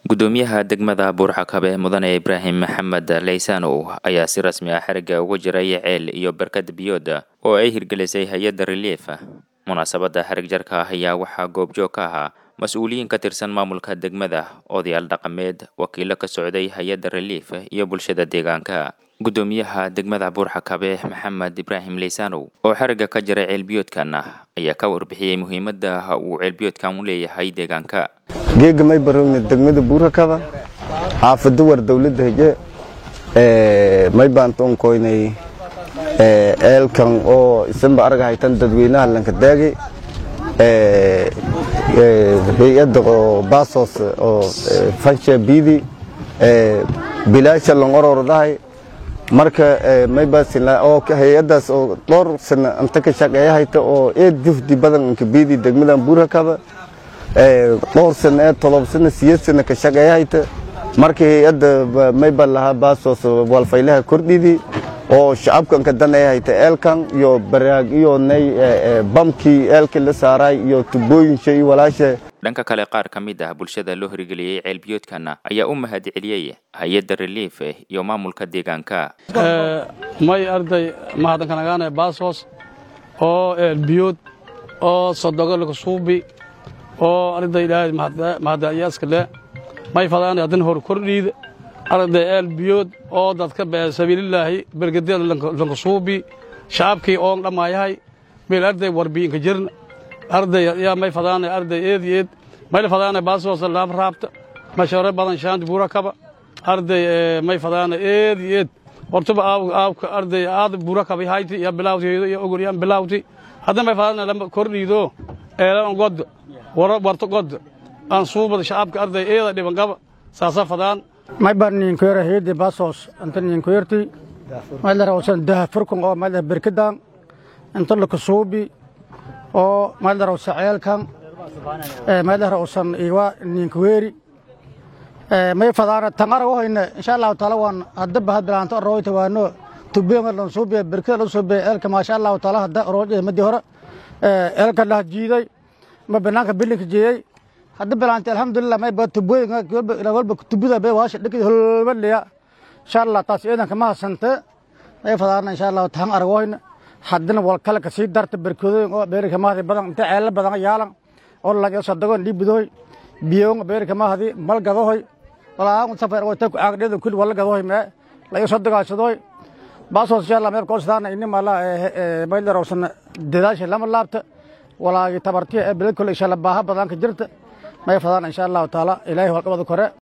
gudoomiyaha degmada buurxakabe mudane ibraahim maxamed leysanow ayaa si rasmi ah xerigga uga jiray ceel iyo barkad biyooda oo ay hirgelisay hay-adda relief munaasabadda xerig jarka ah ayaa waxaa goobjoog ka ahaa mas-uuliyiin ka tirsan maamulka degmada odayaal dhaqameed wakiilo ka socday hay-adda relief iyo bulshada deegaanka gudoomiyaha degmada buurxakabe maxamed ibraahim leysanow oo xerigga ka jiray ceelbiyoodkan ayaa ka warbixiyey muhiimadda uu ceelbiyoodkan u leeyahay deegaanka geega may barowne degmada buurakaba xaafada war dowladda heje may baantoon koynay eelkan oo isanba arga haytan dadweynaha lankadaagi hay-adda oo baasos oo fansha biidi bilaasha langorordahay marka may baasila oo hay-addaas oo dhowr sana anta ka shaqeeya hayta oo eed jufdi badan inka biidi degmadan buurakaba dhowr sana ee todob sana siyeed sana ka shaqeeya hayta marka hay-adda mayba lahaa baasos walfaylaha kordhidi oo shacabkan ka danaya hayta eelkan iyo baraag iyo nay bamkii eelkii la saaray iyo tubooyinsha iyo walaasha dhanka kale qaar ka mid ah bulshada loo hirgeliyey ceelbiyoodkan ayaa u mahad celiyey hay-adda relief iyo maamulka deegaanka may arday mahadnkanagaane baasos oo eelbiyood oo sodogolka suubi oo arday ilaahay mahadayaaska le may fadaan haddana hor kordhiid arday eelbiyood oo dadka sabiililaahi bergadeeda lanka suubi shacabkii oon dhamaayahay meel arday warbiinka jirn arday yaa may fadaana arday eed iyo eed mayla fadaana baasoosa laab raabta mashaare badan shaanti buura kaba arday may fadaana eed iyo eed hortuba aawka arday aad buura kaba hayti iyo bilaawteedo iyo ogol yaan bilaawti hadda may fadaana lama kordhiido eelan god warto god aan suubada shacabka arday eeda dhiban qaba saasa fadaan may baan ninkoyra heedi baasoos inta ninkoyrti maylar usan daha furkun oo maylar berkadan inta laka suubi oo maylar usan ceelkan maylar usan iwa ninkoyri may fadaana tangara wahayna insha allahu taala waan hadda bahad bilaanto rooyta waano tubeenga lan suubiya berkada lan suubiya eelka maasha allahu taala hadda roojada madi hore eelka lah jiiday ma banaanka bilinka jeeyey hadda bilaantay alxamdulilah may baa tubooyinka walba tubida bay waasha dhikid holbaliya insha allah taas ciidanka ma hasante may fadaana insha allahu tahan aragooyna haddana wal kale ka sii darta berkadooyin oo beerika mahadi badan inta ceelala badan yaalan oo laga sadagoon dhiibidoy biyoon beerika mahadi mal gadohoy walaa safar oo tan ku aagdheedan kulli wala gadohoy mee laga sadagaashadoy baasoos insha allah meel koosdaana inni mala maylarowsan dadaasha lama laabta walaagi tabartiya ee beled kole insha allah baaha badan ka jirta may fadaan insha allahu taala ilaahay walqabada kore